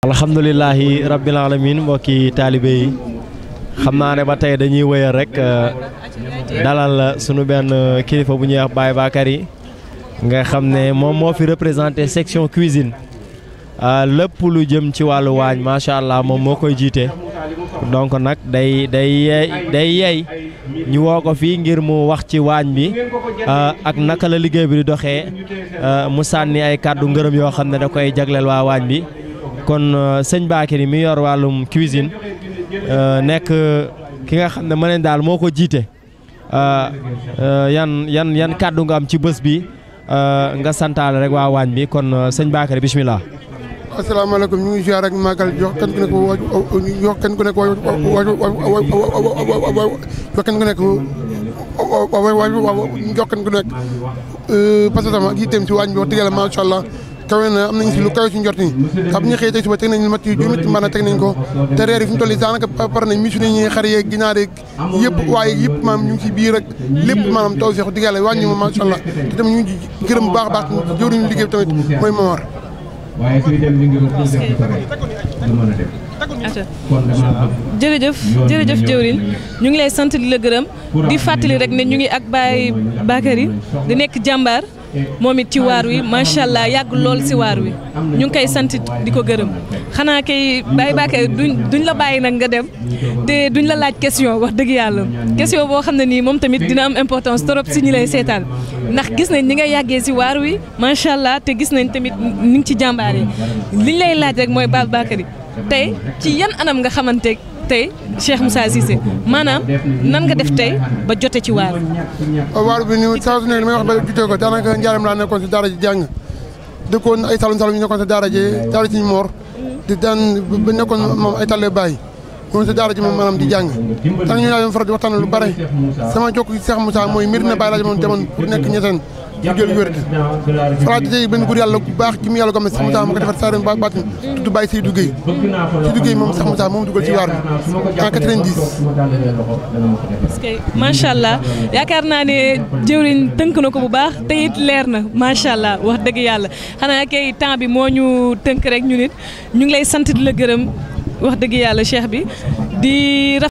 alhamdulilahi rabbil alamin mbokki taalibe yi xam naa ne ba tey dañuy wëyal rek dalal sunu benn kilifa bu ñuy wax Baye Bakary nga xam ne moom moo fi représenté section cuisine lépp lu jëm ci wàllu waañ macha allah moom moo koy jiite donc nag day day yeey day yeey ñu woo ko fii ngir mu wax ci waañ bi ak naka la liggéey bi di doxee mu sànni ay kàddu ngërëm yoo xam ne da koy jagleel waa waañ bi kon sëñ Bakary mi yor wàllum cuisine nekk ki nga xam ne ma neen daal moo ko jiite yan yan yan kàddu nga am ci bés bi nga santaale rek waa waañ bi kon sëñ Bakary bismillah asalaamaaleykum ñu ngi ziar rek màggal jox kenn ku nekk wa jox kenn ku nekk wa jox kenn ku nekk jox kenn ku nekk parce que sama yitteem si waañ bi wax dëgg yàlla macha allah kawe na am nañ si lu kawe si njort ni xam bu ñu xëyee tey suba teg nañ lu mat juróomi mbaana teg nañ ko te reer yi fi mu toll nii daanaka pare nañ misu nañ xar yeeg ginaar yeeg yëpp waaye yëpp maanaam ñu ngi si biir rek lépp maanaam taw si wax dëgg yàlla wàññi ma macha allah te tamit ñu ngi gërëm bu baax a baax jëwriñu liggéey bi tamit mooy Momar waaye suy dem li ngi wax def ko rek du mën a dem kon dama jërëjëf jërëjëf jëwrin ñu ngi lay sant di la gërëm di fàttali rek ne ñu ngi ak Baye Bakary di nekk jàmbaar moom it ci waar wi macha allah yàgg lool si waar wi ñu ngi koy sant di ko gërëm xanaa kay Baye Bakary duñ duñ la bàyyi nag nga dem te duñ la laaj question wax dëgg yàlla question boo xam ne nii moom tamit dina am importance trop si ñi lay seetaan ndax gis nañ ni nga yàggee si waar wi macha allah te gis nañ tamit ni ngi ci jàmbaar yi liñ lay laaj rek mooy Baye Bakary tey ci yan anam nga xamante tey Cheikh Moussa Cissé maanaam nan nga def tey ba jote ci waar waar bi ni saa su nekk li may wax ba jutee ko daanaka njaaram laa nekkoon si daara ji jàng dëkkoon ay salum salum ñu nekkoon si daara ji daara ci moor di daan ba nekkoon moom ay talle bàyyi moom si daara ji moom maanaam di jàng tan ñu laa doon faral di waxtaan lu bare sama jokk Cheikh Moussa mooy mbir na bàyyi laa moom demoon pour nekk ñeteen ñu jël wér gi falaate tey benn góor yàlla bu baax ci mu yàlla gome Cheikh Moussa ma ko defar saa ba baatin tudd Baye Seydou Gueye Seydou Gueye moom Cheikh Moussa moom dugal ci waar bi en 90 parce que macha allah yaakaar naa ne jëwriñ tënk na ko bu baax te it leer na macha allah wax dëgg yàlla xanaa kay temps bi moo ñu tënk rek ñu nit ñu ngi lay sant di la gërëm wax dëgg yàlla cheikh bi di